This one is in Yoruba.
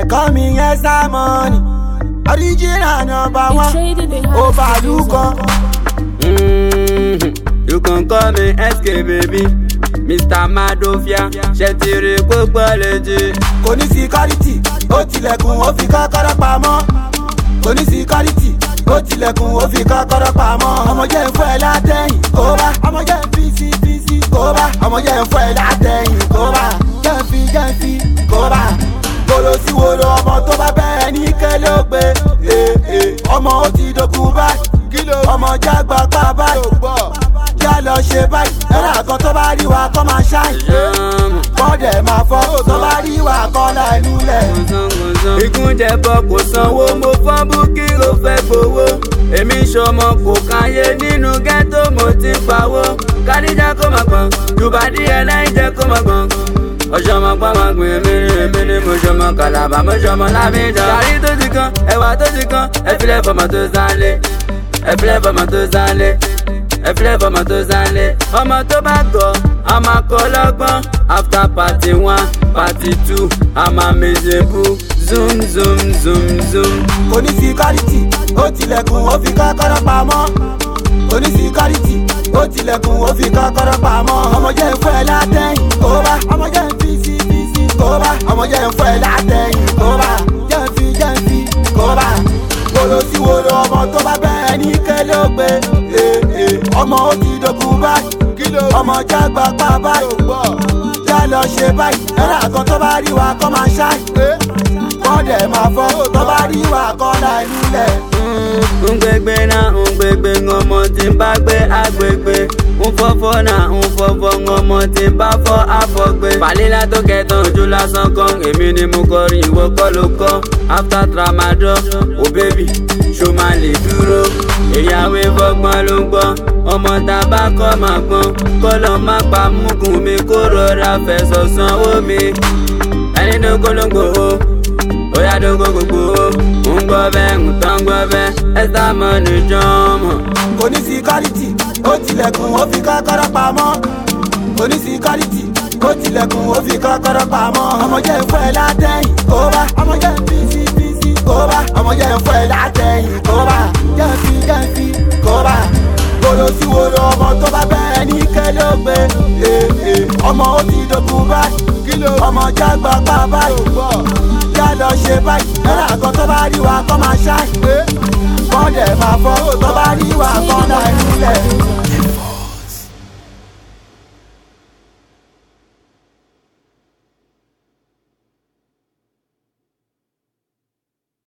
They call me Yesa Money. Original number They one. traded they had Overlook. Mm, you can call me SK baby Mr. Madofia ṣe ti rí gbogbo létí. Kò ní security, ó tilẹ̀kùn ó fi kọ́kọ́rọ́ pamọ́. Kò ní security, ó tilẹ̀kùn ó fi kọ́kọ́rọ́ pamọ́. Ọmọ jẹ́ ń fọ́ ẹ látẹ̀yìn kó bá. Ọmọ jẹ́ ń fi sí fi sí kó bá. Ọmọ jẹ́ ń fọ́ ẹ látẹ̀yìn kó bá. Jẹ́ ń fi jẹ́ ń fi kó bá. Kolo sí wo lo ọmọ tó bá bẹ́ẹ̀ ní kẹ́lẹ́ ó gbé. Eh, eh, Ọmọ ó ti dogun báyìí. Ọmọ jágbá pa báyìí. Já lọ ṣe báyìí. Ẹ̀rọ àgọ́ tó bá rí wa kọ́ máa ṣáì. Yọ́mù. Bọ́dẹ̀ máa fọ́ tó bá rí wa kọ́ láìnú lẹ̀. Ìgúnjẹ̀bọ kò sanwó, mo fọ́n búkí ló fẹ́ gbowó. Èmi ṣọmọ kò káyé nínú ghetto mo ti ń pawó. Kádíjà kó máa gbọ̀n, Jùbádí ẹlẹ́yìnjẹ́ kó máa gbọ̀n. Ọ̀ṣọ́mọ pa máa gbìn èmi ni èmi ni mo ṣọmọ kàlàbà mo ṣọmọ lábíjà. Gàrí tó ti kan, ẹ̀wà tó ti kan, ẹ filẹ̀ fọmọ tó sálé. Ẹ filẹ̀ fọmọ tó sálé. Ẹ filẹ̀ fọmọ tó sálé. Ọmọ tó bá gọ̀, a máa kọ́ lọ́gbọ́n. After party one, party two, a máa méje bú. Zoom zoom zoom zoom. Kò ní security, ó tilẹ̀kùn ó fi kọ́kọ́rọ́ pamọ́. Kò ní security, ó tilẹ̀kùn ó fi kọ́kọ́rọ́ pamọ́. Ọmọ jẹ́ ń fọ́ ẹ látẹ̀yìn kó bá. Ọmọ jẹ́ ń fi sí fi sí kó bá. Ọmọ jẹ́ ń fọ́ ẹ látẹ̀yìn kó bá. Jẹ́ ń fi jẹ́ ń fi kó bá. Kolo sí wo lo ọmọ tó bá bẹ́ẹ̀ ní kẹ́lẹ́ ó gbé. Eh, eh, Ọmọ ó ti dogun báyìí. Ọmọ jágbá pa báyìí. Já lọ ṣe báyìí. Ẹ̀rọ àgọ́ tó bá rí wa kọ́ máa ṣáì. Bọ́dẹ̀ máa fọ́ tó bá rí wa kọ́ láìnú lẹ̀. ngbegbe na ngbegbe ŋọmọ tí n bá gbé agbègbè nfọfọ na nfọfọ ŋọmọ tí n bá fọ àfọgbé. falila tó kẹtàn ojú lásán kan èmi ni mo kọrin ìwọ kọ́ ló kọ́ after tramadol o bébì ṣo máa lè dúró. ìyàwó ìfọgbọ́n ló ń gbọ́ ọmọ tá a bá kọ́ máa gbọ́n kọ́lọ́ má pa mugun mi kó rọra fẹ̀sọ̀ sanwó mi ẹni tó kó ló ń gbòó bóyá dógó gbogbo ń gbọ́ bẹ́ẹ̀ ń tán gbọ́ bẹ́ẹ̀ ẹ́sà mọ́ ní jọ́mọ̀. kò ní security ó tilẹ̀kùn ó fi kọ́kọ́rọ́ pamọ́ kò ní security ó tilẹ̀kùn ó fi kọ́kọ́rọ́ pamọ́ ọmọ jẹ́ ń fọ́ ẹ látẹ̀yìn kó bá ọmọ jẹ́ ń fi sí fi sí kó bá ọmọ jẹ́ ń fọ́ ẹ látẹ̀yìn kó bá jẹ́ ń fi jẹ́ ń fi kó bá kolo sí wo lo ọmọ tó bá bẹ́ẹ̀ ní kẹ́lẹ́ ó gbé Eh, eh, ọmọ ó ti dogun báyìí ọmọ jágbá pa báyìí já lọ ṣe báyìí ẹ̀rọ àgọ́ tó bá rí wa kọ́ máa ṣáì bọ́dẹ̀ máa fọ́ tó bá rí wa kọ́ láìnílẹ̀.